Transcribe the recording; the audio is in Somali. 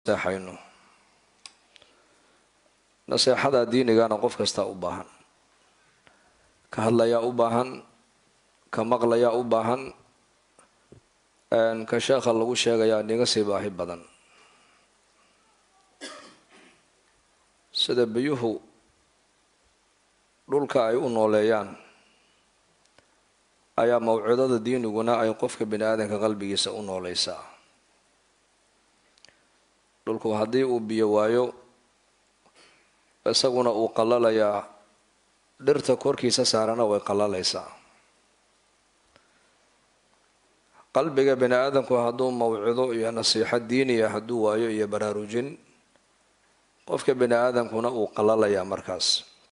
naseexayno naseexada diinigana qof kastaa u baahan ka hadlayaa u baahan ka maqlayaa u baahan ka sheekha lagu sheegayaa niga sii baahi badan sida biyuhu dhulka ay u nooleeyaan ayaa mawcidada diiniguna ay qofka bini aadanka qalbigiisa u nooleysaa dhulku haddii uu biyo waayo isaguna uu qalalayaa dhirta korkiisa saarana way qallalaysaa qalbiga bini aadamku hadduu mawcido iyo nasiixo diiniya hadduu waayo iyo baraarujin qofka bini aadamkuna uu qalalayaa markaas